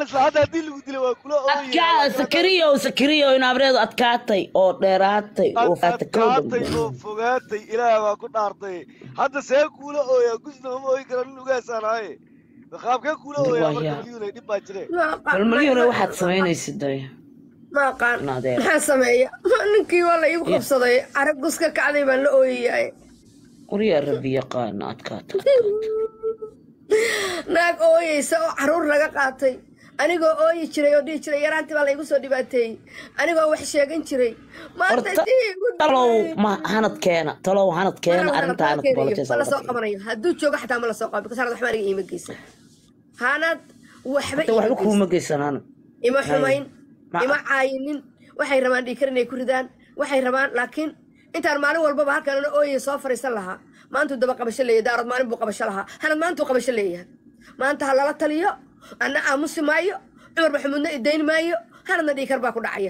isla hadda haddii lagu dilo waa kula adkaa sakariyo sakariyo in abreedu adkaatay oo dheeraatay oo faata adkaatay oo fogaatay ilaah baa ku dhaartay hadda see kuula ooya gusna uma ooyi karo nin ugaasaan ahaye qaabkee kuula ooya marka malyuunay dhib baa jire bal malyuune waxaad samaynaysid day ma aqaan Naadeer. maxaa sameeya ninkii waa la iigu qabsaday carag gus ka kacday baan la ooyayaay waryaa rabbi yaqaana adkaata naag ooyeysa oo caruur laga qaatay anigoo ooyi jiray oo dhihi jiray yaraantii baa la igu soo dhibaateeyey anigoo wax sheegan jiray maanta horta tii igu talow dhibay. ma hanad keena talow hanad keena arrinta hanad ma lasoo qabanayo hadduu joogo xataa ma lasoo qabo bikasaanad waxba aniga iima geysan hanad waxba waxba iima kuuma geysan geysanaan ima xumayn Ma- ima caayinin waxay rabaan dhiikar inay ku ridaan waxay rabaan laakiin intaan maalin walbaba halkan ana ooyaya soo fariisan lahaa maantuu daba qabasho leeyahay daarad maalin buu qabasho lahaa hanad maantuu qabasho leeyahay maanta ha lala taliyo anna aamusi maayo cumar maxamuudna idayn maayo hanadna dhiikar baa ku dhacaya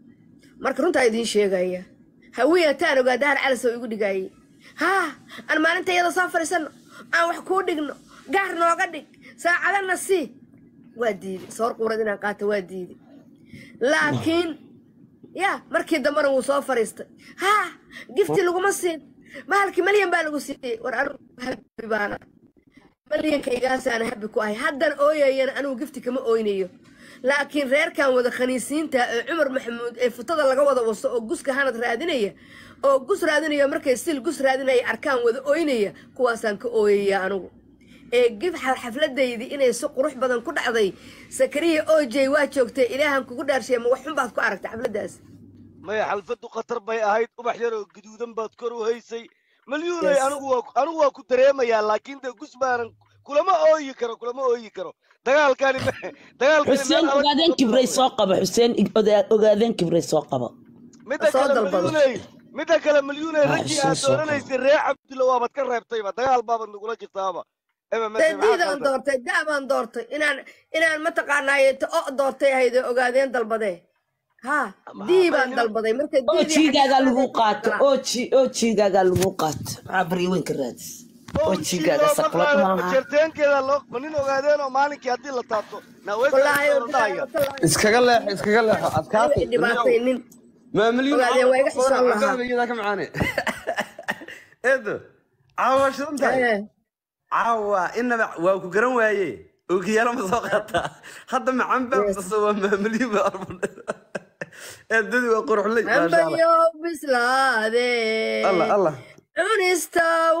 marka runtaa idiin sheegaya hawiya taan ogaa dahar calis oo igu dhigaayay haa aan maalinta iyada soo fariisanno aan wax kuu dhigno gaar nooga dhig saacadana sii waa diiday soor quurad inaan qaato waa diiday laakiin ya markii dambena wuu soo fariistay haa gifti laguma siin mahalkii malyan baa lagu siiyey war anigu habi baana malyankaygaasaan habi ku ahay haddan ooyayana anigu gifti kama ooynayo laakiin reerkan wada khaniisiinta ee cumar maxamuud ee futada laga wada waso oo guska hanad raadinaya oo gus raadinaya markay sil gus raadinaya arkaan wada ooynaya kuwaasaan ka ooyaya anigu ee gif xafladaydii inay si qurux badan ku dhacday sakariya ojey waa joogtay ilaahan kugu dhaarshay ma wax xun baad ku aragtay xafladaas maya xalfadu khatar bay ahayd ubax yar oo gaduudan baad kor u haysay malyuunay Yes. anigu waa anigu waa ku dareemayaa laakiin de gus baanan kulama ooyi karo kulama ooyi karo dagaalkani ma- dagaalkani xuseen meel adag ogaadeen kuma kibray socdo. soo qaba xuseen ogaa- ogaadeen kibray soo qaba midda Soo kale dalbado. malyuunay midda kale malyuunay Ah, raggii soo aad soo dooranaysay reer cabdulla waabad ka reebtayba dagaal baabad nagula jirtaaba ema dee maxaa diidaan qaldan? doortay da baan doortay inaan inaan mataqaanaaye ta o doortay ahayd oo ogaadeen dalbadee ha dii baan dalbaday marka oo diidii jiigaagaa xagga lagu saaray qaato kala. oo ji- oo jiigaagaa lagu qaato maxaa baryaweynka raadis oo jiigaaga saqlad maaha jarteenkeeda loo ma nin ogaadeen oo maalinkii haddii la taabto wallaahi naweydahaya iskaga leexo iskaga leexo adkaatay dhibaatay nin maa milyuun Ogaadeen waa iga xishoon lahaa. cagaabiyada ka macaane eedo caawa shidan tahay Eh, caawa inaba waa ku garan waaye ookiyaalo ma soo qaataa hadda macaan baa Yes. basa waa maa milyuun baa arbun eedadii waa quruxley maasha allah ambayo bislaade allah allah cunista u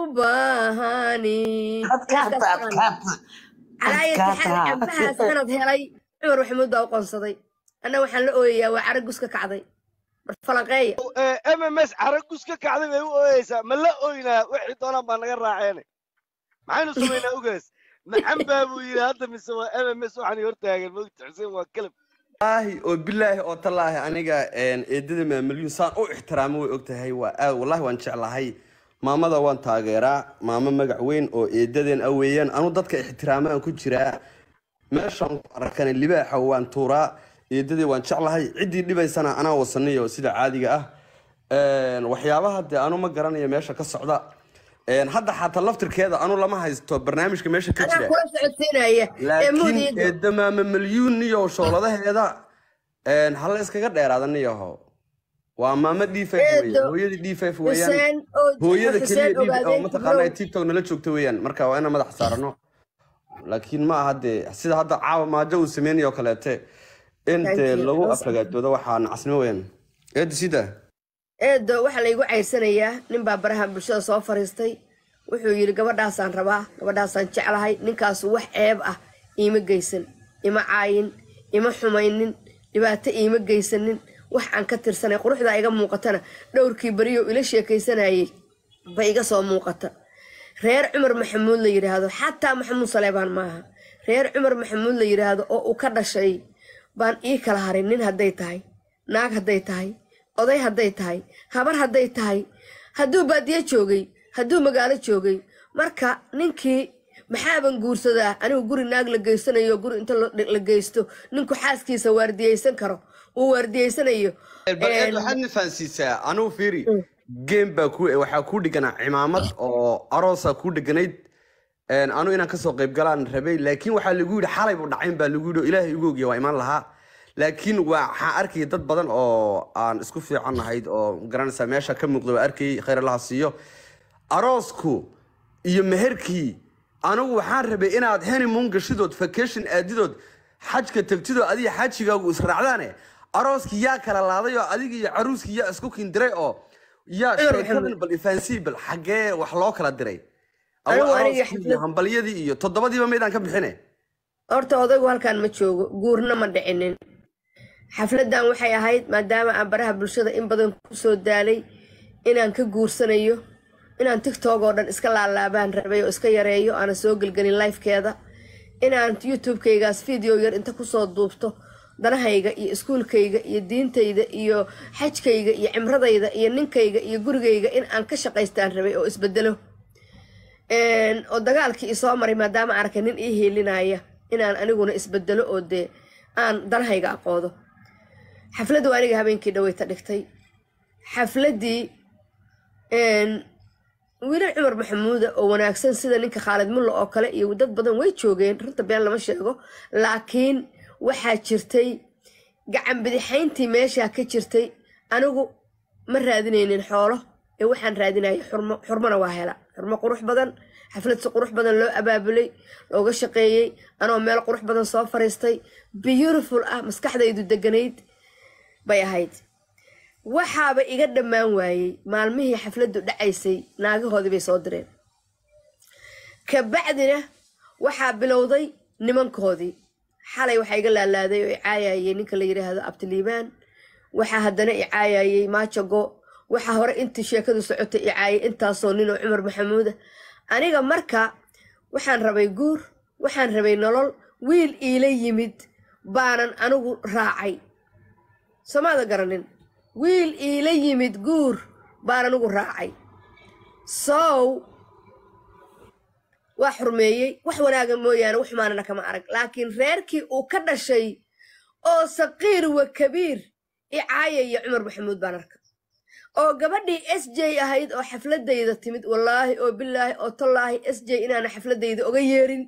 baahani adkaata adkaata calaayataxal adkaata cabahaas sanad helay cumar maxamuud baa u qoonsaday anna waxaan la ooyayaa waa cara gus ka kacday mar falanqeeya mms caragus ka kacday bay u ooyeysaa ma la ooynaa wixii doonaan baa naga raaceene maxaynu samaynaa ugaas maxan baa buu yidhi hadda mise waa mms waxaan hortaagan mogta xuseen waa kelab wallaahi oo bilaahi oo tallaahi aniga een, eedada maamalyuun saan u ixtiraamo way ogtahay waa aad wallaahi waan jeclahay maamada waan taageeraa maamo magac weyn oo eedadeen a weeyaan anu dadka ixtiraamaan ku jiraa meeshaan ku arkana libaaxa waan tuuraa eedadii waan jeclahay ciddii dhibaysana anaa wasaniyo sida caadiga ah Een, waxyaabaha dee anu ma garanayo meesha ka socda Een, hadda xataa laftirkeeda anu lama haysto barnaamijka meesha ka anaa jira kula socodsiinaya ee laakiin mudiido eedamaama milyuun iyo shooladaheeda een, hala iskaga dheeraada niyaho waa maamo d five Eedo, weeye hooyadii d five weeyaan xuseen oo hooyada keliya xuseen d oo ogaadeen mataqaanaa kibrow tiktok nala joogta weeyaan marka waa inaan madax saarano laakiin ma aha dee sida hadda caawa maajo uu sameynayo kaleete in Thank dee you. lagu Awesome. aflagaadoodo waxaa nacasnimo weeyaan eedo sida eedo waxaa laygu cayrsanayaa nin baa baraha bulshada soo fariistay wuxuu yidhi gabadhaasaan rabaa gabadhaasaan jeclahay ninkaasu wax ceeb ah iima geysan ima caayin ima xumaynin dhibaato iima geysanin wax aan ka tirsanay quruxdaa iga muuqatana dhowrkii beriyo ila sheekaysanayay ba iga soo muuqata reer cumar maxamuud la yidhaahdo xataa maxamuud saleebaan maaha reer cumar maxamuud la yidhaahdo oo uu ka dhashay baan ii kala harin nin hadday tahay naag hadday tahay oday hadday tahay habar hadday tahay hadduu baadiyo joogay hadduu magaalo joogay marka ninkii maxaaban guursadaa anigu guri naag la geysanayo guri inta la la geysto ninku xaaskiisa waardiyeysan karo uu waardiyeysanayo bal eed Een, waxaad na fahansiisaa anugu fiiri game baa ku waxaa ku dhiganaa cimaamad oo aroosa ku dheganayd Een, anu inaan kasoo qayb galaan rabay laakiin waxaa lagu yidhi xalay buu dhacayn baa lagu yidhi oo ilaahay igu ogiya waa imaan lahaa laakiin waxaan arkayay dad badan oo aan isku fiican nahayd oo garanaysaa meesha ka muuqda waa arkayay khayr allaha siiyo aroosku iyo meherkii anigu waxaan rabay inaad honeymoon gashidood vacation aadidood xajka tegtidoo adiga xajigaagu israacdaane arooskii yaa kala laaday oo adiga iyo caruuskii yaa isku kindiray oo yaa Cumar sheekadan Maxamed. bal ifahansii bal xaggee wax loo kala diray Anigu Awa aniga arooskii iyo xaflad- hambalyadii iyo toddobadiiba maydaan ka bixine horta odaygu halkaan ma joogo guurna ma dhicinin xafladan waxay ahayd maadaama aan baraha bulshada in badan kusoo daalay inaan ka guursanayo inaan tiktok oo dhan iska laalaabaan rabay oo iska yareeyo aana soo gelgelin lifekeeda inaan youtube-kaygaas video yar inta kusoo duubto danahayga iyo iskuulkayga iyo diintayda iyo xajkayga iyo cimradayda iyo ninkayga iyo gurigayga in aan ka shaqaystaan rabay oo isbedelo Een, oo dagaalkii isoo maray maadaama aan arkay nin ii hiilinaya inaan aniguna isbedelo oo dee aan danahayga aqoodo xafladdu aniga habeenkii dhaweyta dhigtay xafladdii een, wiilal cumar maxamuuda oo wanaagsan sida ninka khaalid mulla oo kale iyo dad badan way joogeen runta been lama sheego laakiin waxaa jirtay gacan bidixayntii meeshaa ka jirtay anigu ma raadinaynin xoolo ee waxaan raadinayay xurmo xurmona waa hela xurmo qurux badan xaflad si qurux badan loo abaabulay looga shaqeeyey anoo meel qurux badan soo fariistay beautiful ah maskaxdaydu deganayd bay ahayd waxaaba iga dhammaan waayey maalmihii xafladdu dhacaysay naagahoodii bay soo direen kabacdina waxaa bilowday nimankoodii xalay waxaa iga laalaaday oo icaayayay ninka la yidhaahdo abtiliibaan waxaa haddana icaayayay maajago waxaa hore intii sheekadu socotay icaayay intaasoo nin oo cumar maxamuuda aniga marka waxaan rabay guur waxaan rabay nolol wiil iila yimid baanan anigu raacay somaada garanin wiil iila yimid guur baan anigu raacay sow waa xurmeeyey wax wanaaga mooyaane wax xumaanana kama arag laakiin reerkii uu ka dhashay oo saqiir wa kabiir icaayaya cumar maxamuud baan arka oo gabadhii s j ahayd oo xafladayda timid wallaahi oo bilaahi oo tallaahi s j inaana xafladayda oga yeerin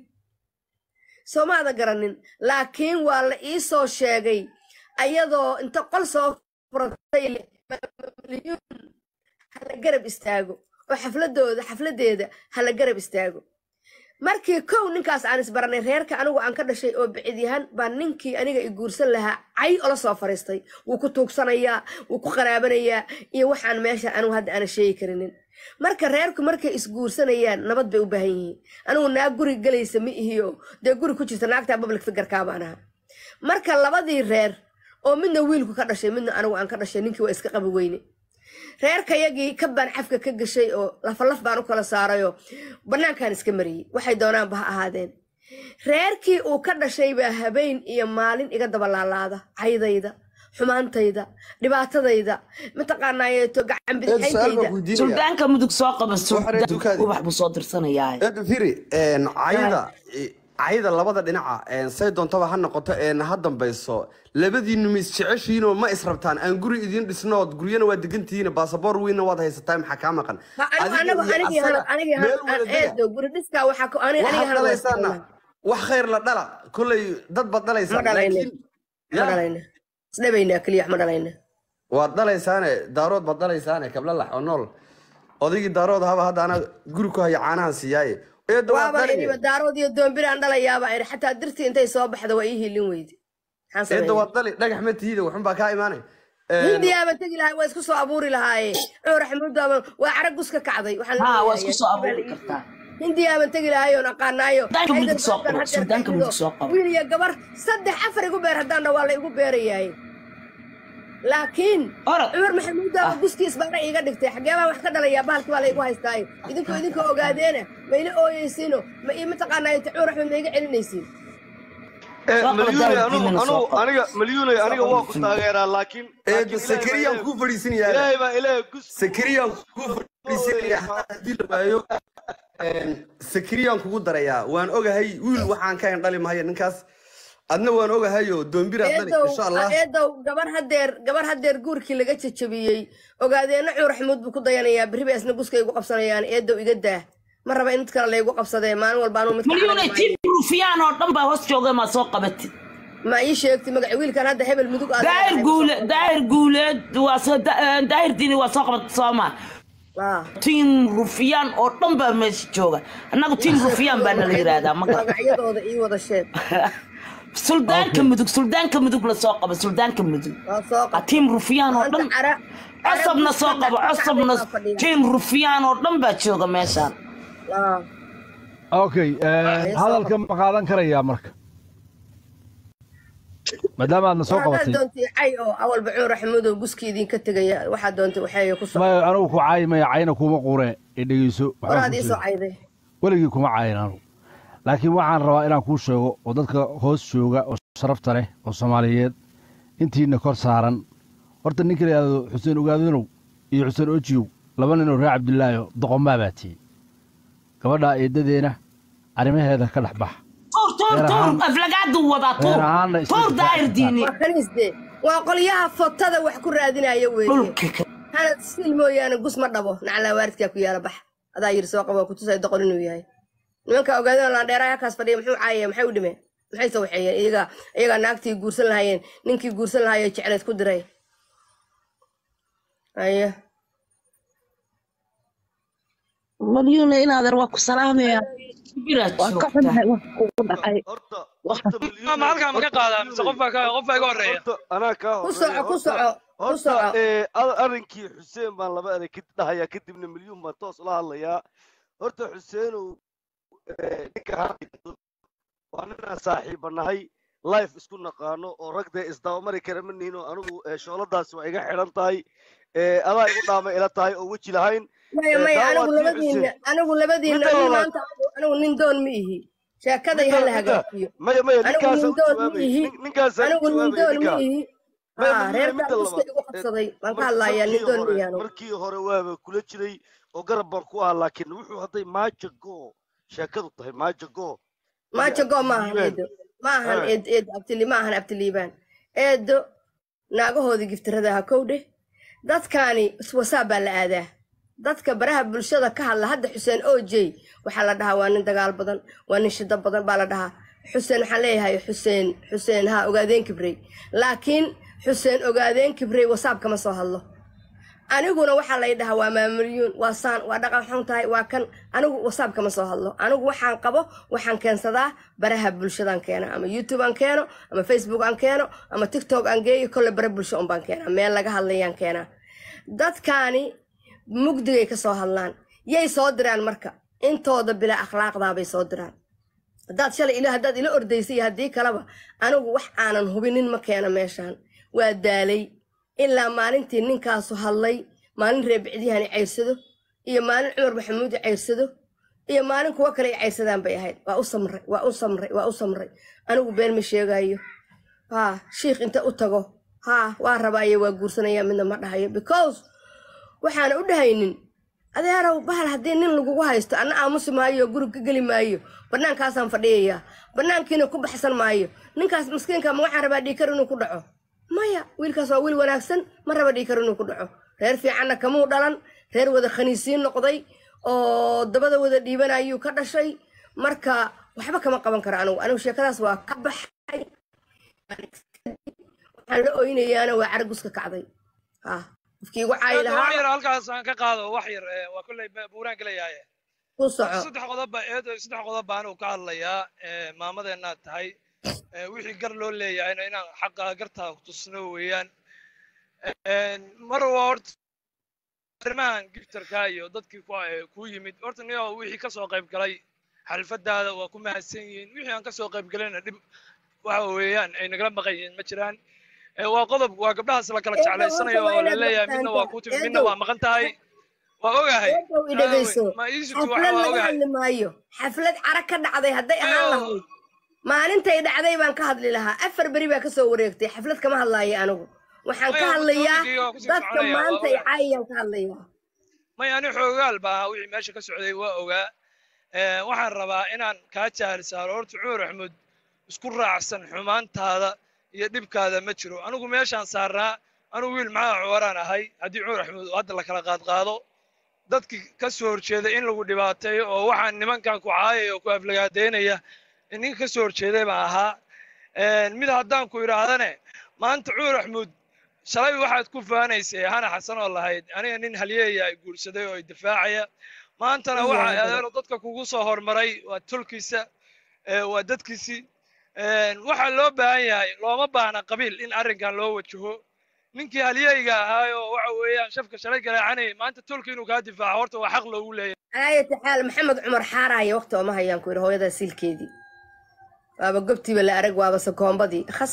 soomaada garanin laakiin waa la ii soo sheegay ayadoo inta qol soo furatay leh milyuun hala garab istaago oo xafladooda xafladeeda hala garab istaago markii kow ninkaas aan isbaranay reerka anigu aan ka dhashay oo bicid-yahan baa ninkii aniga i guursan lahaa cay ola soo fariistay wuu ku tuugsanayaa wuu ku qaraabanayaa iyo waxaan meesha anigu hadda aana sheegi karinin marka reerku markay isguursanayaan nabad bay u baahan yihiin anigu naag guri galaysa ma ihiyo dee guri ku jirta naagtaa public figurkaa baan ahaa marka labadii reer oo midna wiilku ka dhashay midna anigu aan ka dhashay ninkii waa iska qabi weyne reerkayagii ka baan xafka ka gashay oo lafalaf baan u kala saarayoo bannaankaan iska mariyey waxay doonaanba ha ahaadeen reerkii uu ka dhashay baa habeen iyo maalin iga daba laalaada caydayda xumaantayda dhibaatadayda mataqaanaayeeto gacan bidixayntayda suldaanka mudug soo qaba Waxaa tukaadi. ubax buu soo dirsanayaa Eed firi een cayda cayda labada dhinaca een say doontaba ha noqoto een ha dambayso labadiinu mis jeceshiinoo ma israbtaan aan guri idin dhisnood guryana waa degantihiin baasaboor weynna waad haysataa maxaa kaa maqan anigu anigii asaga anigii meel wada dega. eedo guri dhiskaa waxaa ku ani aniga waxaad dhalaysaana wax khayr la dhala kolley dad baad ma dhalaysaan dhalayna laakiin ma Ya, dhalayna isdhabaynaa keliya wax ma dhalayna waad dhalaysaane daarood baad dhalaysaane kablalax oo nool odaygii daarood haba hadda anaa guri ku haya caanahan siiyaaye eedda waad waaba iniba dhali daarood iyo doombiraan dhalayaaba iri xataa dirtii intay soo baxda waa ii hilin weyde maxaan eedda sameeyaa waad dhali dhagax ma tihiida waxun baa kaa imaanay hindiyaaba tegi lahay waa isku soo abuuri lahaaye cumar xamuudaaba waa carag gus ka kacday waxaan la haa waa leeyahay, isku soo baa la abuuri ii- kartaa hindiyaaban tegi lahaayoon aqaanaayo Suldaanka Xaydar mudug soo Baarkan qabo, hadeer suldaanka kaxigo, mudug soo qabo. wiil iyo gabar saddex afar igu beer haddaan dha waa la igu beerayahay laakiin Orod. cumar maxamuudaaba guskiis baana iiga dhigtay xagee baan wax ka dhalayaa bahalkii baa la igu haystaayo idinku idinka ogaadeena ma ila ooyeysiino ma ii mataqaanaayo cumar axmed ma iga celinaysiin Eh, Soo qabo malyuunay daawad anigu diinana soo anigu qabo. aniga malyuunay aniga qabo waa ku diin. taageeraa laakiin eedda laakiin Ilaahay baa sakariyaan ilaahay- kuu fadhiisinayaa ilaahay baa ilaahay gus sakariyaan kuu fadhiisinayaa haddii la waayo een, sakariyaan kugu darayaa waan ogahay wiil waxaan ka en dhali mahaya ninkaas adna waan ogahayo doombiraad dhali eedow insha allah eedow gabar hadeer gabar hadeer guurkii laga jajabiyey ogaadeena cumar xamuud buu ku dayanayaa berri bay isna guska igu qabsanayaan eedow iga daa ma raba in mid kale laygu qabsadee maalin walba anuu mid ka malyuuna xanaaqi tiin maayo. rufiyaan oo dhan baa hoos jooga maa soo qabatid ma ii sheegti magaci wiilkan hadda hebel mudug aad daahir leedahay. guule daahir guuleed waa soo da- daahir diini waa soo qabatay sooma Ah. tiin rufiyaan oo dhan baa meesha jooga annagu tiin rufiyaan baa nala yidhaahdaa ma garan magacyadooda ii wada sheeg suldaanka mudug suldaanka mudug la soo qaba suldaanka mudug waa soo waa tiim rufiyaan oo dhan Maanta cara- cara cosabna soo bulshada qabo ka cosabna kacay baa fadhiya. tiim rufiyaan oo dhan baa jooga meeshaan Ah. okay eh, hadalka ma qaadan karayaa marka maadaama aadna soo haddaad qabatay doontay cay oo awal bacuur axmudow guski idinka tegaya waxaad doontay waxeeya ku soo ma anigu ku caayi maya cayna kuma qure ee dhegeyso waxaan horaad kuu ii soo sheego. cayday weligii kuma caayin anigu laakiin waxaan rabaa inaan kuu sheego oo dadka hoos jooga oo sharafta leh oo soomaaliyeed intiina kor saaran horta ninka la yidhahdo xuseen ogaadanow iyo xuseen ojiyow laba nin oo reer cabdilaahi doqomaa baa tihi gabadhaa eedadeena arrimaheeda ka dhex bax tuur tuur Reer tuur ahaan- aflagaadu wadaa tuur reer ahaanna isla tuur difaaci daahir diini waa kaniisde waa qolyaha fotada wax ku raadinaya weeye dhulka ka hanad sil mooyaane gus ma dhabo naclaa waaridkaa ku yaala bax adaa yiri soo qabo kutusay doqon inuu yahay nimanka ogaadana laandheeraha halkaas fadhiya muxuu caayaya maxay u dhimeen maxay soo waxeeyeen iyaga iyagaa naagtii guursan lahaayeen ninkii guursan lahaayee jecleed ku diray aye malyuuna inaadeer waa ku salaamaya biraad waa ka joogtaa xunahay wax kugu dhacay horta Wax- horta milyuun ma halkaa ma ka qaadaa mise qof baa ka qof baa iga horreeya horta anaa kaa ku soco ku soco ku horta soco ee, ar- arrinkii xuseen baan laba erey ka dhahayaa kadibna milyuun baan toos ula hadlayaa horta xuseenow ee, ninka hadlayso waa ninaan saaxiiba nahay life isku naqaano oo rag dee isdabamari kara ma nihin oo anigu ee, shooladaasi waa iga xidhan tahay ee, adaa igu dhaama ila tahay oo weji lahayn maya ee, maya taa anigu waa tii labadiina xuseen anigu labadiina Midda anigu labaad- maanta anigu nin doon ma ihi sheekaday midda hala midda hagaajiyo maya maya anigu ninkaasa nin u doon ma jawaabay ihi nin- ninkaasa u anigu nin jawaabay doon ma ninkaa ihi maya haa milyuun reerkaa midda guska labaad igu ee, qabsaday baan ka mar- hadlayaa nin markii doon ma hore ihi anigu markii hore waaba kula jiray oo garab baan ku ahaa laakiin wuxuu hadday maaja go sheekadu tahay maaja go maaja go ma ahan Liibaan. eedo ma ahan Ah. eed eed abtili ma ahan abtiliibaan eedo naagahoodii giftirada ha kow dheh dadkaani wasaab baa la aadaa dadka baraha bulshada ka hadla hadda xuseen ojey waxaa la dhahaa waa nin dagaal badan waa nin shida badan baa la dhahaa xuseen waxaan leeyahay xuseen xuseen ha ogaadeen kibrey laakiin xuseen ogaadeen kibrey wasaab kama soo hadlo aniguna waxaa lay dhahaa waa maamulyuun waa saan waa dhaqan xun tahay waa kan anigu wasaab kama soo hadlo anigu waxaan qabo waxaan keensadaa baraha bulshadaan keena ama youtube aan keeno ama facebook aan keeno ama tiktok aan geeyo kolle bare bulsho un baan keenaa meel laga hadlayaan keenaa dadkaani mugdigay ka soo hadlaan yay soo diraan marka intooda bilaa akhlaaqdaabay soo diraan haddaad shalay ila haddaad ila ordaysay iyo haddii kaleba anigu wax aanan hubinin ma keeno meeshaan waa daalay ilaa maalintii ninkaasu hadlay maalin reebicdiyahani cayrsado iyo maalin cumar maxamuudi cayrsado iyo maalin kuwo kale ay cayrsadaan bay ahayd waa u samray waa u samray waa u samray anigu been ma sheegayo haa shiikh inta u tago haa waa rabaaye waa guursanaya midna ma dhahayo because waxaana u dhahaynin adeerow bahal haddii nin lagugu haysto anna aamusi maayo guri ka geli maayo bannaankaasaan fadhiyayaa bannaankiina ku baxsan maayo ninkaas miskiinka ma waxaan rabaa dhiikar inuu ku dhaco maya wiilkaas waa wiil wanaagsan ma raba dhiikar inuu ku dhaco reer fiicanna kamuu dhalan reer wada khaniisiin noqday oo dabada wada dhiibanayuu ka dhashay marka waxba kama qaban karo anigu anigu sheekadaas waa ka baxay waxaan la oynayaana waa caraguska kacday ha qofkii igu caayi wax lahaa yar halkaas aan ka qaado wax yar ee, waa kolley buuraan gelayaye ku soco saddex qodob baa eedo saddex qodob baan uu ka hadlayaa ee, maamadeennaad tahay ee, wixii gar loo leeyahayna inaan xaqa gartaa ku tusno weeyaan Een, mar waa horta arrimahan giftarka iyo dadkii ku ee, kuu yimid horta niyo wixii kasoo qayb galay xalfadaada waa ku mahadsan yihiin wixii aan kasoo qayb galayna dhib waxa weeyaan ay nagala maqan yihiin ma jiraan Ee, waa qodob waa gabdhahaas la kala Eedow, jeclaysanayo horta waa oo la inaad leeyahay midna waa fahantaa. kuu timid midna Eedow. waa maqan tahay waa ogahay Eedow i dhegayso ma iisitu waxa xaflad waa laga ogahay hadli maayo xaflad cara ka dhacday hadday ahaan lahayd maalintay dhacday baan ka hadli lahaa afar beri baa kasoo wareegtay xaflad kama hadlaayo anigu waxaan ka Maya, hadlayaa waddooyinkii waa kusii dadka soconaya, waa maanta ay ogahay. caayayaan ka hadlayaa may ani xoogaal baa ahaa wixii meesha ka socday waa ogaa Ee, waxaan rabaa inaan kaa jaahil saaro horta cumar axmed isku raacsan xumaantaada iyo dhibkaada ma jiro anigu meeshaan saarnaa anigu wiil maxaa cuwaraan ahay haddii cumar axmed uu hadda la kala qaadqaado dadkii ka soo horjeeday in lagu dhibaateeyo oo waxaan nimankan ku caayaya oo ku aflagaadeynaya nin ka soo horjeeday baan ahaa mid haddaan ku idhaahdane maanta cuur axmuud shalay waxaad ku faanaysay hana xasan oo lahayd aniga nin halyeeya ay guursaday oo ay difaacaya maantana waxa adeero dadka kugu soo hormaray waa tulkiisa waa dadkiisii waxaa loo baahan yahay looma baahna qabiil in arrinkan loo wajaho ninkii halyeyga ahaayoo waxa weeyaan shafka shalay garaacanayay maanta tulki inuu kaa difaaco horta waa xaq loogu leeyahay aayati xaal maxamed cumar xaaraya waqti ooma hayaan ku yidhi hooyadaa siilkeedii waaba gobtiiba la arag waaba sakoombadii khas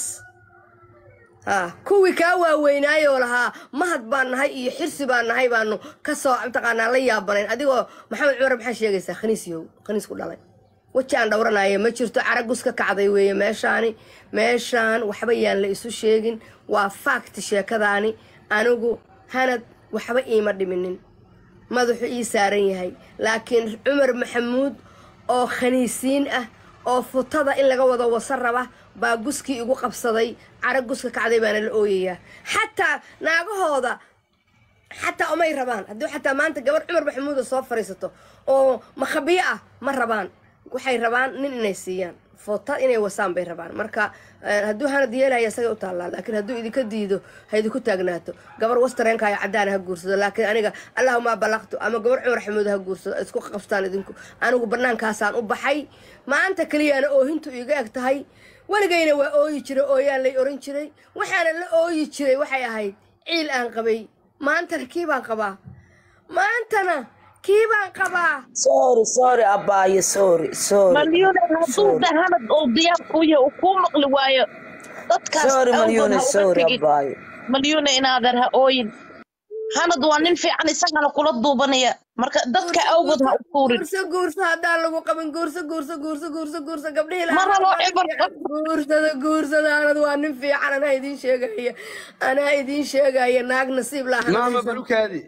ha kuwii kaa waaweynaayoo lahaa mahad baan nahay iyo xirsi baan nahay baanu kasoo mataqaanaa la yaabanayn adigoo maxamed cumar maxaa sheegaysaa khaniis yow khaniis ku dhalay weji aan dhowranaya ma jirto caragus ka kacday weeye meeshaani meeshaan waxba yaan la isu sheegin waa faakti sheekadaani anigu hanad waxba iima dhiminin madaxu ii saaran yahay laakiin cumar maxamuud oo khaniisiin ah oo futada in laga wado wasa raba baa guskii igu qabsaday cara guska kacday baana la ooyayaa xataa naagahooda xataa umay rabaan haddii xataa maanta gabar cumar maxamuuda soo fadhiisato oo makhabiyo ah ma rabaan waxay rabaan nin inay siiyaan foota inay wasaan bay rabaan marka hadduu hanad yeelaya isaga u taallaa laakiin hadduu idinka diido ha idinku taagnaato gabar wastareenkaayo caddaana ha guursado laakiin aniga allahuma balaqtu ama gabar cumar xamuud ha guursado isku qabstaan idinku anigu banaankaasaan u baxay maanta keliyaana oohintu iga eg tahay weligayna waa ooyi jiray ooyaan lay oran jiray waxaana la ooyi jiray waxay ahayd ciil aan qabay maantana kii baan qabaa maantana kii baan qabaa sorry sorry abaayo sorry sorry malyuuna hadduu dahanad oo diyaar kuu yahay uu kuu maqli waayo dadkaas sorry awgood malyuuna ha uga sorry tegin abaayo malyuuna inaadan ha ooyin hanad waa nin fiican isagana kula duubanaya marka dadka awgood ha u tuurin guurso guurso haddaan lagu qabin guurso guurso guurso guurso guurso gabdhihii ma lahaa rabo waa nin cibar fiican guursada guursada anad waa nin fiican anaa idiin sheegaya anaa idiin sheegaya naag nasiib laha maama hanadaysan balukaadi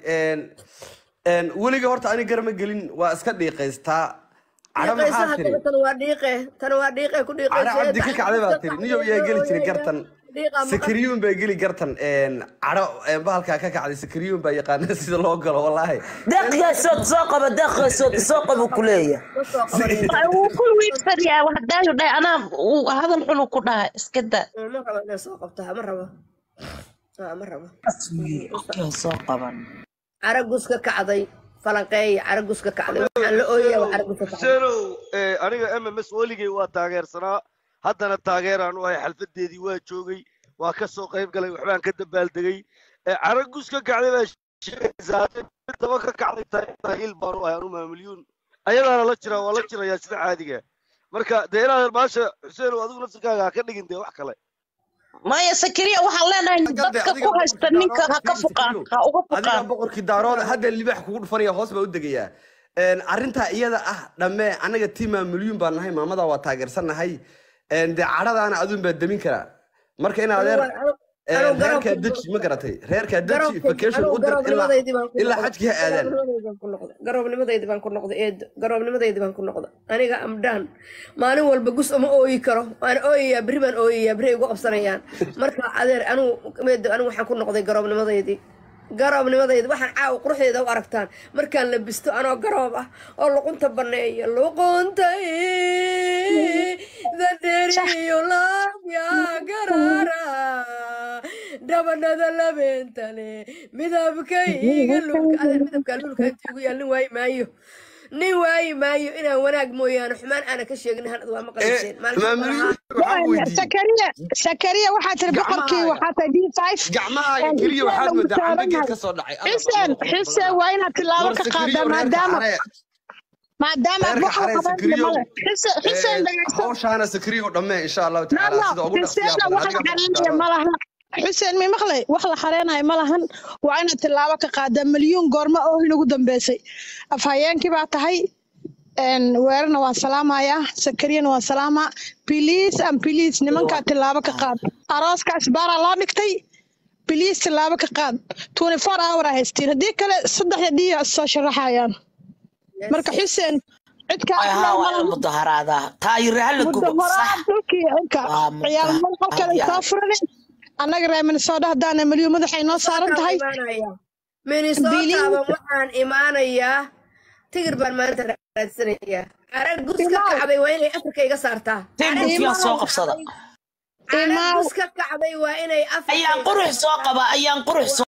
weliga horta ani garma gelin waa iska dhiiqaystaa cadho dhiiqayso maxaa tiri haddana tan waa dhiiqe tan waa dhiiqe ku cadho dhiiqayso cabdi ka kacday baa tiri niyow yaa geli jiray gartan dhiiqa maqan sakariyuun baa geli gartan cadho bahalkaa ka kacday sakariyuun baa yaqaana sida loo galo wallaahi deeqyaasood soo qaba deeqyaasood soo qaba ku leeyahay ma soo qabanaysa wuu ku wiirsanayaa hadaayu dhahay anaa uu hadal xunu ku dhahay iska daa ma rabo inaan soo qabto ma rabo Ah, ma rabo okay soo qaban caragus ka kacday falanqeeya caragus ka kacday waxaan la ooyaya waa caragus ka kacday xuseenow eh, aniga m m s weligay waa taageersanaa haddana taageeraan u ahay xalfadeedii waa joogay waa ka soo qayb galay waxbaan ka dabaaldegay Eh, caragus ka kacday baa sheegaysaa hadday mid daba ka kacday tahay tahiil baan u ahay anu maamulyuun ayadaana la jiraa waa la jirayaa sida caadiga marka dee inaad maasha xuseenow adigu nafsirkaaga ha ka dhigin dee wax kale maya sakariya waxaan leenahay dadka ku haysta ninka ha ka fuqaan ha uga adiga fuqaan boqorkii daarood hadda libaax kugu dhufanaya hoos baa u degayaa arrintaa iyada ah dhamme anaga tiimaa milyuun baan nahay maamada waa taageersannahay dee cadhadaana aduun baa demin karaa marka in adeer Anigu reerkaa garabka- deji ma garatay reerkaa deji garabka- vacation anigu u dir ilaa garabnimadaydi baan ku ilaa noqday. xajkii ha aadaan Garabnimadaydi baan ku noqday. garobnimadaydi baan ku noqday eedo garobnimadaydi baan ku noqday aniga amdaan maalin walba gus uma ooyi karo waan ooyayaa beri baan ooyayaa beri ay igu qabsanayaan marka adeer anigu eedo anigu waxaan ku noqday garobnimadaydi garoobnimadayda waxaan caawa quruxdeeda u aragtaan markaan labisto anoo garoob ah oo luqunta baneeya luqunta daderiyo laabya garaara dhabanada labeentale midabkayga lulka adeer midabka lulka intii ugu yaal nin waayi maayo nin waayi maayo inaan wanaag mooyaane xumaan aana ka sheegin hanad waa maqlayseen maamulyo waxaan weydiiyey sakariya sakariya waxaa tiri boqorkii Gacmaha- waxaa tahay d five gacmahaaga keliya waxaad moodaa camba geed ka soo dhacay Alla xuseen qabo, qabo, xuseen qabo. waa inaad tilaabo War ka sakriyo, qaadaa reerka maadaama xaree. maadaama reerka wax la xaree qabanaya sakriyo male xuseen xuseen Eh, dhegeyso hawshaana sakriyo dhammee insha allahu tacaala nano sida ugu dhaqsiyaa xuseenna badan wax la adiga xareenaya ma laha xuseen mi maqlay wax la xareenaya ma lahan waa inaad tilaabo ka qaadaa milyuun goorma oohin ugu dambeysay afhayeenkii baa tahay een, weerarna waan salaamayaa sakariyana waan salaamaa biliis an biliis nimankaa tilaabo ka qaad arooskaas baaraa loo dhigtay biliis tilaabo ka qaad twenty four hour a haystiin haddii kale saddexda dhiya soo sharaxayaan marka xuseen cid kaa ay aqbal haa ma waa lahan in mudaharaada taayire hala gubo mudaharaad sax dhulkii cirka Waa ciyaal muda- malqalkeeda aad iyo soo aad. furaneen annaga reer minnesota haddaana milyu madaxay noo saaran tahay minnesotaaban waxaan imaanayaa tigir baan maanta raadsanayaa carag gus ka kacbay waa inay afrika iga saartaa timbukyaa soo qabsada carag gus ka kacbay waa inay afrika ayaan iga qurux soo qaba ayaan qurux soo